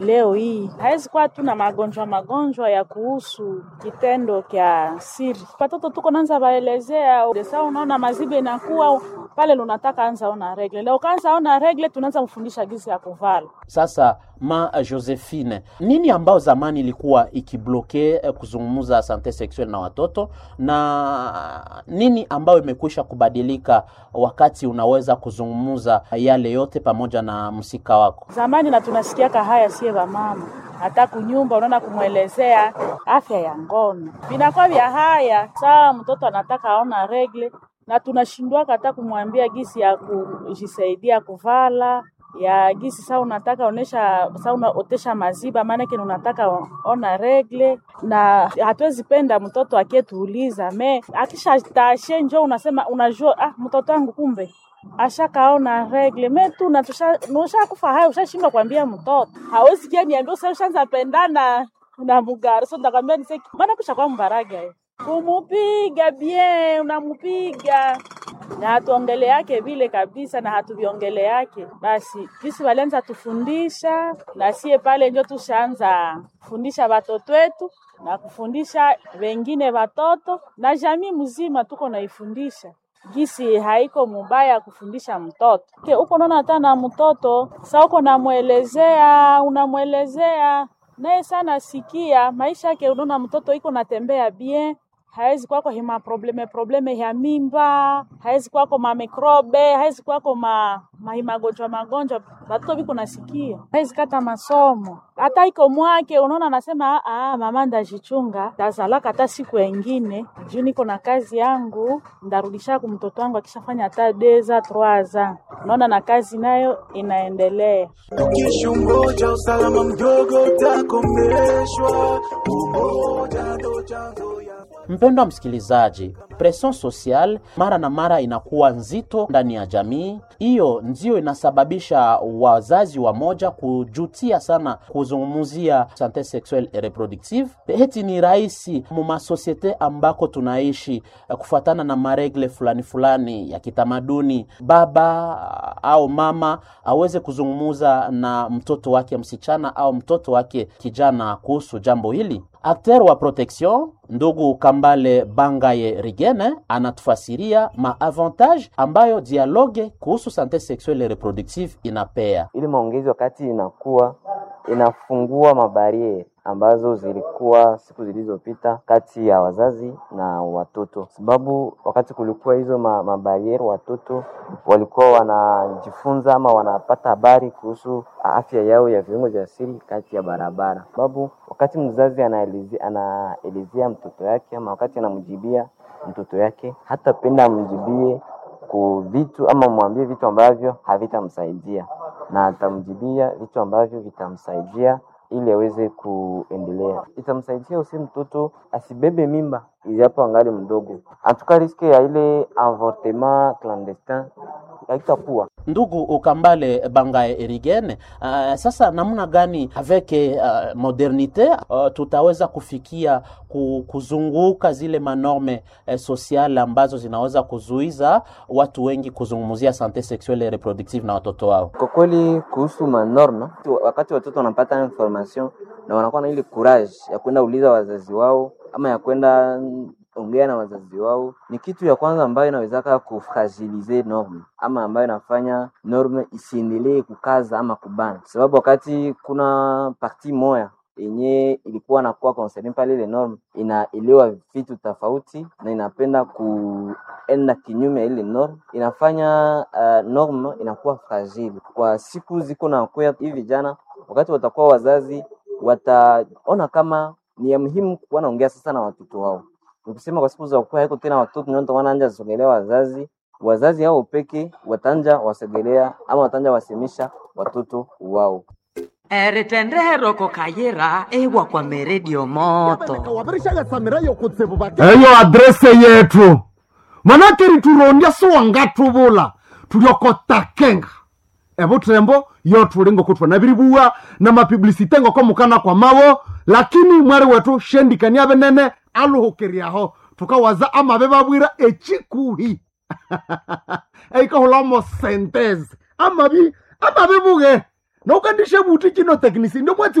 leo hii hawezi kuwa tu na magonjwa magonjwa ya kuhusu kitendo kya siri. Watoto tuko nanza baelezea desa, unaona mazibe inakuwa pale, lunataka anza ona regle leo, kaanza ona regle, tunaanza mfundisha gisi ya kuvala. Sasa ma Josephine, nini ambao zamani ilikuwa ikibloke eh, kuzungumza sante sexuel na watoto na nini ambayo imekwisha kubadilika wakati unaweza kuzungumza yale yote pamoja na msika wako? Zamani na tunasikiaka haya sie vamama hata kunyumba unaona kumwelezea afya ya ngono vinakuwa vya haya saa mtoto anataka aona regle na tunashindwaka hata kumwambia gisi ya kujisaidia kuvala ya gisi saa unataka onesha saa unaotesha maziba maanake unataka ona regle na hatuwezi penda mtoto akietuuliza me akisha tashe njo unasema unajua ah, mtoto wangu kumbe ashakaona regle me tu ushakufa hayo ushashindwa kuambia mtoto hawezi kia niambia usa ushaanza pendana na mugari so ndakwambia nise maana kusha kwa mbaraga kumupiga bien unamupiga na hatuongele yake vile kabisa, na hatuviongele yake basi. Jisi walianza tufundisha na sie pale njo tushaanza kufundisha watoto wetu na kufundisha wengine watoto na jamii mzima, tuko naifundisha gisi haiko mubaya kufundisha mtoto ke uko naona hata na mtoto sa uko namwelezea unamwelezea naye sana sikia maisha yake, unaona mtoto iko natembea bien hawezi kwako hima probleme probleme ya mimba, hawezi kwako ma mikrobe, hawezi kwako ma mahimagonjwa magonjwa, batoto biko nasikia, hawezi kata masomo hata iko mwake. Unaona, anasema ah, mama ndajichunga, tazalaka hata siku engine juu niko na kazi yangu, ndarudisha ku mtoto wangu akishafanya hata deza troaza. Unaona, na kazi nayo inaendelea. Ukishungoja usalama mdogo utakomeshwa, umoja ndo chanzo ya Mpendwa msikilizaji, presion social mara na mara inakuwa nzito ndani ya jamii. Hiyo ndio inasababisha wazazi wa moja kujutia sana kuzungumzia sante sexuelle et reproductive. Heti ni rahisi mu masosiete ambako tunaishi kufuatana na maregle fulani fulani ya kitamaduni, baba au mama aweze kuzungumuza na mtoto wake msichana au mtoto wake kijana kuhusu jambo hili. Akter wa protection ndugu Kambale Bangaye Rigene anatufasiria maavantage ambayo dialogue kuhusu sante sexuelle et reproductive inapea. ili maongezi wakati inakuwa inafungua mabariere ambazo zilikuwa siku zilizopita kati ya wazazi na watoto, sababu wakati kulikuwa hizo ma, mabariere watoto walikuwa wanajifunza ama wanapata habari kuhusu afya yao ya viungo vya siri kati ya barabara, sababu wakati mzazi anaelezea anaelezea mtoto yake ama wakati anamjibia mtoto yake, hata penda amjibie ku vitu ama mwambie vitu ambavyo havitamsaidia na atamjibia vitu ambavyo vitamsaidia ili aweze kuendelea. Itamsaidia usi mtoto asibebe mimba ijapo angali mdogo, antuka riske ya ile avortement clandestin haitakuwa Ndugu Ukambale Bangaye Erigene, uh, sasa namna gani avec uh, modernite uh, tutaweza kufikia ku, kuzunguka zile manorme uh, sociale ambazo zinaweza kuzuiza watu wengi kuzungumzia sante sexuelle et reproductive na watoto wao? Kwa kweli kuhusu manorma, wakati watoto wanapata information na wanakuwa na ile courage ya kwenda uliza wazazi wao ama ya kwenda ongea na wazazi wao, ni kitu ya kwanza ambayo inawezaka kufragilize norme ama ambayo inafanya norme isiendelee kukaza ama kubana, sababu wakati kuna parti moya yenye ilikuwa nakuwa concerne pale, ile norme inaelewa vitu tofauti na inapenda kuenda kinyume ya ile norme, inafanya uh, norme inakuwa fragile kwa siku ziko na kwea. Hivi vijana wakati watakuwa wazazi, wataona kama ni ya muhimu kuwa naongea sasa na watoto wao Nikisema kwa siku za kuwa haiko tena watoto ndio wanaanza sogelea wazazi, wazazi hao peke watanja wasogelea ama watanja wasemisha watoto wao. eritendero kayira ewa kwa meredio moto eyo adrese yetu manake riturondia siwangatuvula tuliokotakenga evutrembo yo tulingo kutwa na virivuwa na mapiblisite ngoko mukana kwa mawo lakini mwari wetu shendikania venene aluhukiriaho tukawaza amave vavwira echikuhi eikahulamo sentese amavi amavi vuge naukandishe buti chino teknisi ndio mwati